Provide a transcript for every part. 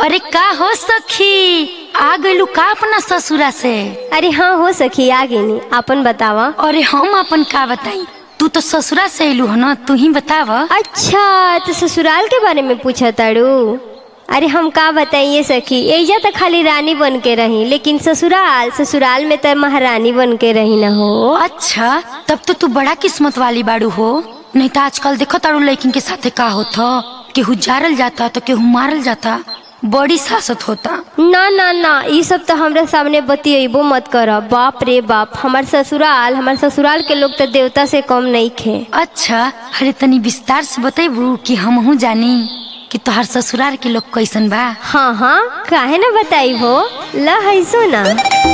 अरे का हो सखी आ गइलू का अपना ससुरा से अरे हाँ हो सखी आ गेनी अपन बतावा अरे हम अपन का बताई तू तो ससुरा से अइलू है ना तू ही बताव अच्छा तो ससुराल के बारे में पूछा ताड़ू अरे हम का बताइए सखी एजा तो खाली रानी बन के रही लेकिन ससुराल ससुराल में तो महारानी बन के रही ना हो अच्छा तब तो तू बड़ा किस्मत वाली बाड़ू हो नहीं तो आजकल देखो तारू लड़किन के साथे का होता केहू जारल जाता तो केहू मारल जाता बड़ी सासत होता ना ना ना ये सब तो हमरा सामने बतियबो मत कर बाप रे बाप हमार ससुराल हमार ससुराल के लोग तो देवता से कम नहीं खे अच्छा अरे तनी विस्तार से बतेबू कि हमहू जानी कि तोहार ससुराल के लोग कैसन बा हाँ हाँ काहे ना बताई हो ला है सो ना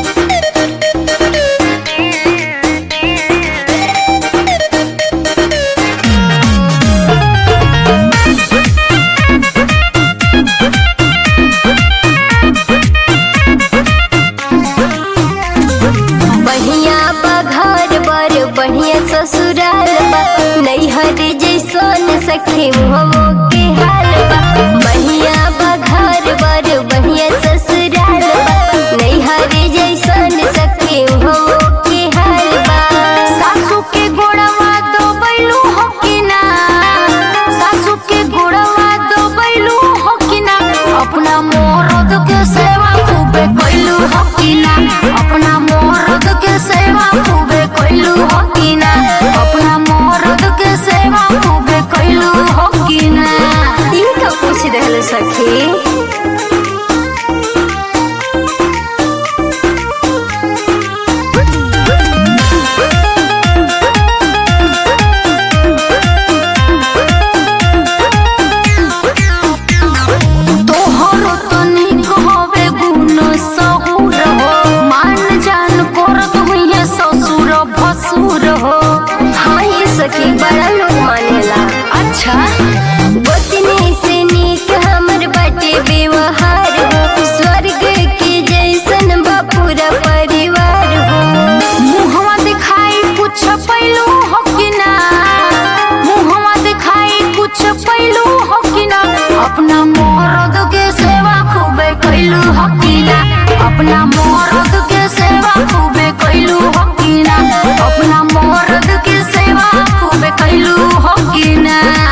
बढ़िया बा घर बर बढ़िया ससुराल बा नैहर जैसन सखी मुहमो के हाल बा बढ़िया बा घर बर बढ़िया ससुराल बा नैहर जैसन सखी मुहमो के हाल बा सासू के गोड़वा दो बैलू हो कि ना सासू के गोड़वा दो बैलू हो कि ना अपना मोरद के सेवा खूबे कैलू हो कि ना अपना मोरद के सेवा खूबे कैलू हो कि ना अपना मोरद के सेवा खूबे कैलू हो कि ना ई का पूछ रहल सखी तोहरो तनिक होवे गुण सहुर हो मान जान करत हुइहे ससुर भसुर हो हाँ ये सखी बड़ा लोग मानेला अच्छा गोतनी से नीक हमर बाटे व्यवहार हो स्वर्ग के जैसन बा पूरा परिवार हो मुहवा दिखाई कुछ पैलू हो कि ना मुहवा दिखाई कुछ पैलू हो कि ना अपना मरद के सेवा खूबे कैलू हो कि ना अपना मरद के सेवा खूबे कैलू हो कि ना अपना मरद के सेवा खूबे कैलू हो कि ना